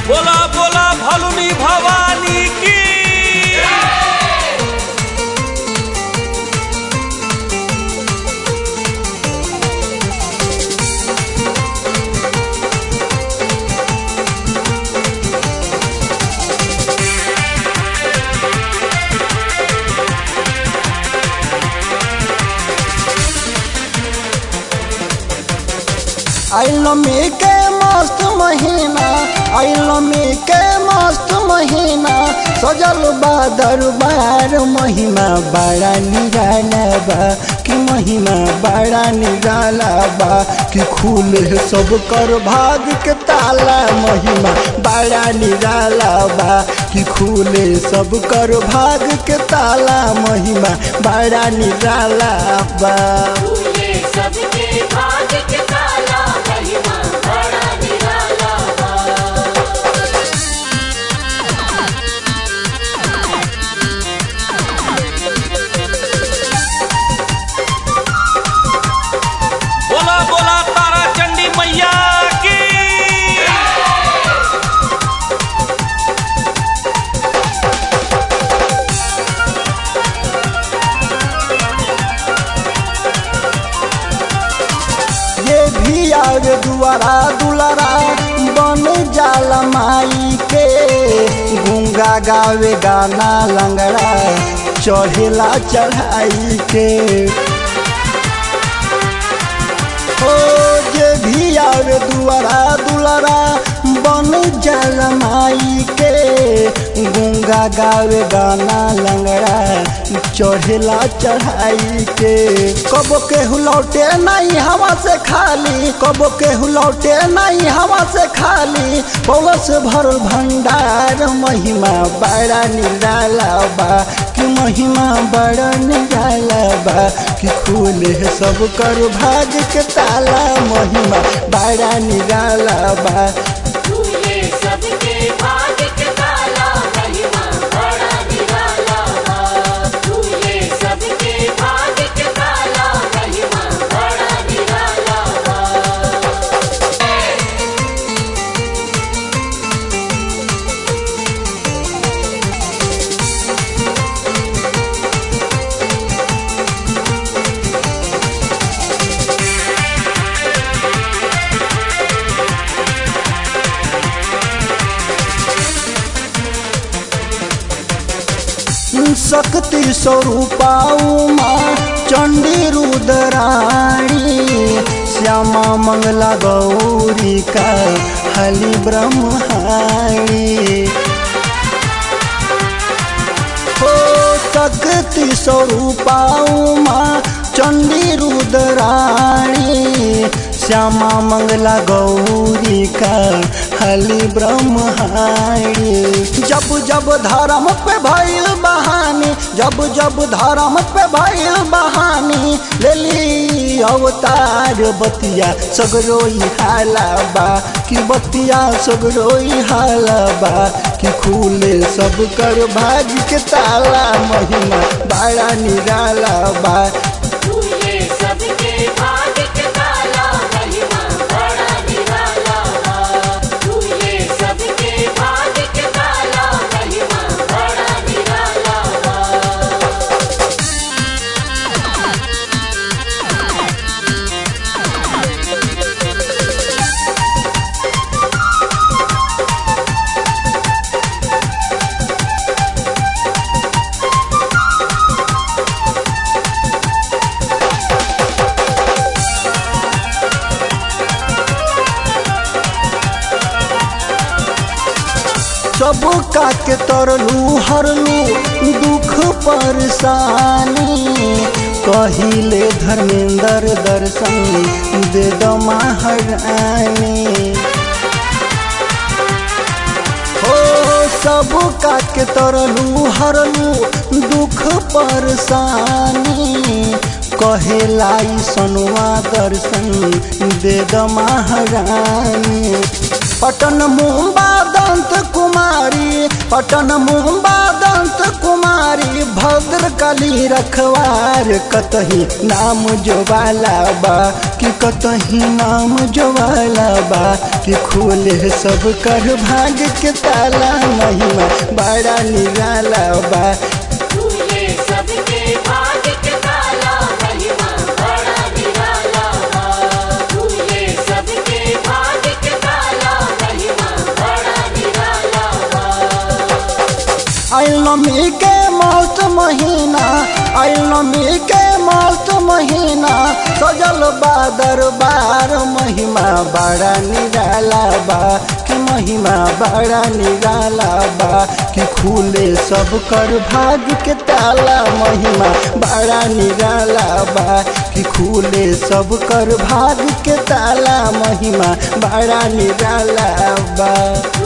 बोला बोला भलुनी भवानी की आइलमी के मस्त महीना आइलमी के मस्त महीना सजल बा दरबार महिमा बड़ा निराला बा कि महिमा बड़ा निराला बा कि खुले सब कर भाग के ताला महिमा बड़ा निराला बा कि खुले सब कर भाग के ताला महिमा बड़ा निराला बा फूले सबके भाग के ताला महिमा बड़ा निराला बा बोला बोला तारा चंडी मैया की ये भी आवे दुआरा दुलारा बन जाला माई के गुंगा गावे गाना लंगड़ा चढ़ेला चढ़ाई के ओ जे भी आवे दुआरा दुलारा बन जाला माई के गुंगा गावे गाना लंगड़ा चढ़ेला चढ़ाई के कबो के लौटे नहीं हवा से खाली कबो के लौटे नहीं हवा से खाली पौलस भरल भंडार महिमा बड़ा निराला बा कि महिमा बड़ा निराला बा कि खुले सब कर भाग के ताला महिमा बड़ा निराला बा फूले सबके भाग के ताला महिमा बड़ा निराला बा फूले सबके भाग के ताला महिमा बड़ा निराला बा शक्ति स्वरूपा उमा चंडी रुद्राणी श्यामा मंगला गौरी का हली ब्रह्माणी हो शक्ति स्वरूपा उमा चंडी रुद्राणी श्यामा मंगला गौरी का हली ब्रह्माणी जब जब धर्म पे भइल बहानी जब जब धर्म पे भइल बहानी लेली अवतार बतिया सगरोई हाला बा कि बतिया सगरोई हाला बा कि खुले सब कर भाग के ताला महिमा बड़ा निराला बा फूले सबके भाग के ताला महिमा बड़ा निराला बा फूले सबके भाग के ताला महिमा बड़ा निराला बा सब का के तरलू हरलू दुख परेशानी कहिले धर्मेंद्र दर्शन दे दो महारानी हो सब का के तरलू हरलू दुख परेशानी कहेलाई सनुआ दर्शन दे द महारानी पटन मुंबा दंत कुमारी पटन मुंबा दंत कुमारी बारी भद्र कली रखवार कतही नाम जोवाला बा कि कतही नाम जोवाला बा कि खोले सब कर भाग के ताला महिमा बड़ा निराला बा खुले सबके भाग्य के ताला महिमा बड़ा निराला बा खुले सबके भाग्य के ताला महिमा बड़ा निराला बा नमी के मौत महीना नमी के मौत महीना सजल बा दरबार महिमा बड़ा निराला बा कि महिमा बड़ा निराला बा कि खुले सब कर भाग के ताला महिमा बड़ा निराला बा कि खुले सब कर भाग के ताला महिमा बड़ा निराला बा